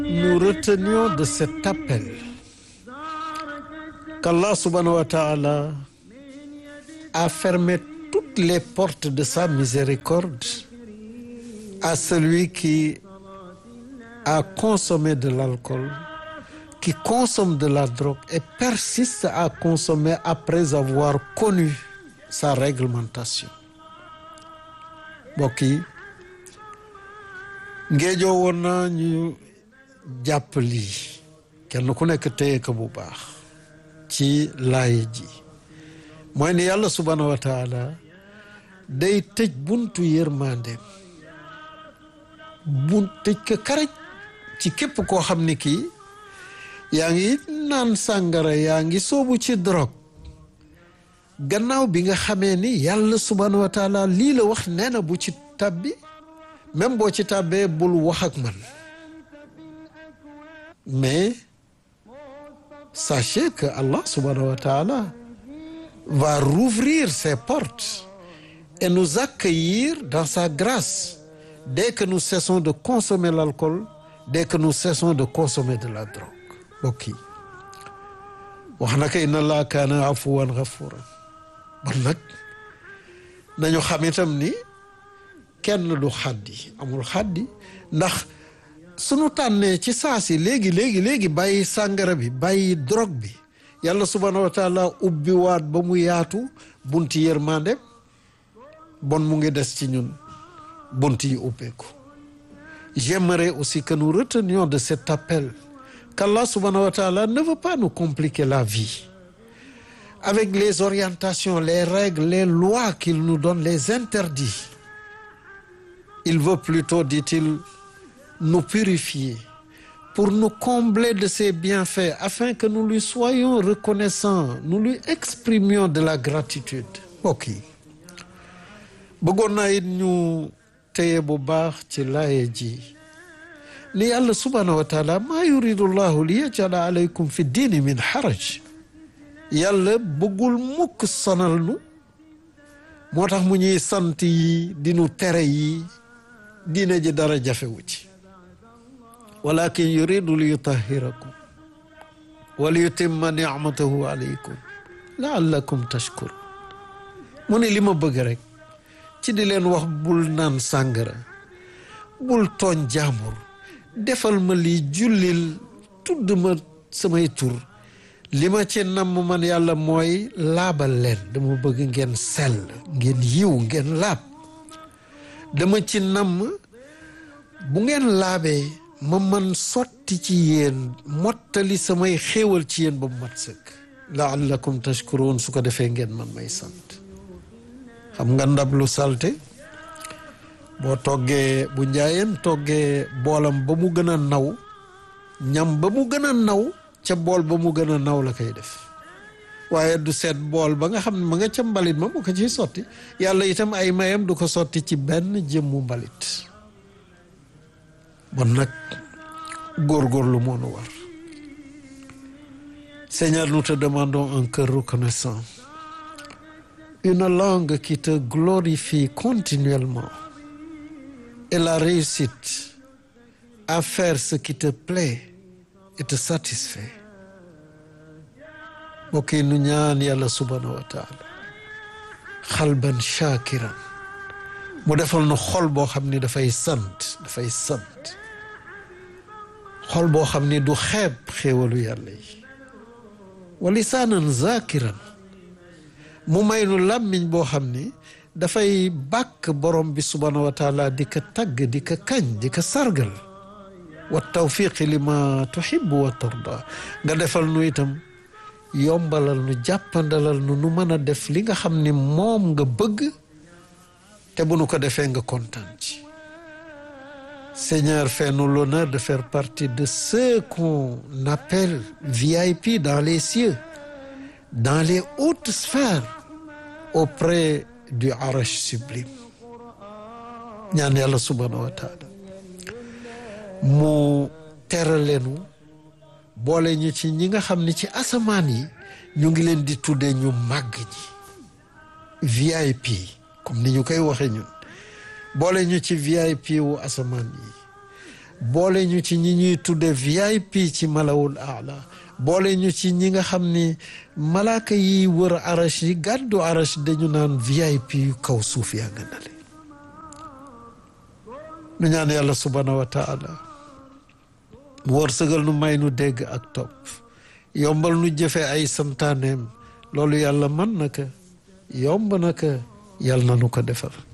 nous retenions de cet appel qu'Allah subhanahu wa ta'ala a fermé toutes les portes de sa miséricorde à celui qui a consommé de l'alcool, qui consomme de la drogue et persiste à consommer après avoir connu sa réglementation. mbokk yi ngéejoo woon na ñu jàpp lii kenn ku nekk téye ko bu baax ci laay ji mooy ni yàlla subhanahu wa taala day tëj buntu yërmandeem bu tëj ko karaj ci képp koo xam ni kii yaa ngi naan sàngara yaa ngi soobu ci drogue gannaaw bi nga xamee ni yàlla subhanahu wa taala lii la wax nee na bu ci tàbbi même boo ci tàbbee bul wax ak man mais sachez que Allah subhanahu wa taala va rouvrir ses portes et nous accueillir dans sa grâce dès que nous cessons de consommer l'alcool dès que nous cessons de consommer de la drogue mbokk yi wax na ko inna allaha kaana afuwan ghafuran bon nag nañu xam itam ni kenn du xaddi amul xaddi ndax sunu tànnee ci saasi léegi léegi léegi bàyyi sàngara bi bàyyi drogue bi yàlla subhanahu wa taala ubbi waat ba mu yaatu bunti yërmande bon mu ngi des ci ñun bunt yi ubbeeku j'aimerais aussi que nous retenions de cet appel qu'Allah subhanahu wa taala ne veut pas nous compliquer la vie avec les orientations les règles les lois qu'il nous donne les interdits il veut plutôt dit-il nous purifier pour nous combler de ses bienfaits afin que nous lui soyons reconnaissants nous lui exprimions de la gratitude mbokk yi bëggoon naa it ñu téye bu baax ci laaye ji ni yàlla subhanahu wa taala maa yuridu llahu li yajala alaykum fi diini min haraj yàlla bëggul mukk sonal nu moo tax mu ñuy sant yi di nu tere yi diine ji dara jafewu ci walakin yuridu li yutahirakum wa li yutimma nicmatahu alaykum laallakum tashkurun mu ne li ma bëgg rek ci di leen wax bul naan sàngara bul tooñ jaambur defal ma lii jullil tudd ma samay tur li ma ci namm man yàlla mooy laabal leen dama bëgg ngeen sell ngeen yiw ngeen laab dama ci namm bu ngeen laabee ma man sotti ci yéen mottali samay xéewal ci yéen ba mu mat sëkk laallakum tashkuruun su ko defee ngeen man may sant xam nga ndab lu salte boo toggee bu njaayeen toggee boolam ba mu gën a naw ñam ba mu gën a naw ca bool ba mu gën a naw la koy def waaye du seet bool ba nga xam ne ma nga ca mbalit ma mu ko ciy sotti yàlla itam ay mayam du ko sotti ci benn jëmmu mbalit bon nag góorgóorlu moo nu war Seigneur nous te demandons un cœur reconnaissant une langue qui te glorifie continuellement et la réussite à faire ce qui te plaît et te satisfait mbokk yi nu ñaan yàlla subhanahu wa taala xalban shakiran mu defal nu xol boo xam ni dafay sant dafay sant xol boo xam ni du xeeb xéewalu yàlla yi wa lisaanan zakiran mu may nu làmmiñ boo xam ni dafay bàkk borom bi subhanahu wa taala di ko tagg di ko kañ di ko sargal wa tawfiqi li ma tuhibbu wa tarda nga defal nu itam yombalal nu jàppandalal nu nu mën a def li nga xam ni moom nga bëgg te bu nu ko defee nga kontaan ci Seigneur fais-nous l'honneur de faire partie de ceux qu'on appelle VIP dans les cieux dans les hautes sphères auprès du Arash sublime ñaan yàlla subhanahu wa taala mu teraleenu boole ñu ci ñi nga xam ne ci asamaan yi ñu ngi leen di tuddee ñu màgg ñi VIP comme ni ñu koy waxee ñun boole ñu ci VIP wu asamaan yi boole ñu ci ñi ñuy tudde VIP ci malawul aala boole ñu ci ñi nga xam ni malaaka yi wër arash yi gàddu arash dañu naan VIP yu kaw suuf yaa nga nale nu ñaan yàlla subhanahu wa taala mu wërsëgal nu may nu dégg ak topp yombal nu jëfe ay santaaneem loolu yàlla mën na ko yomb na ko yàlla na nu ko defal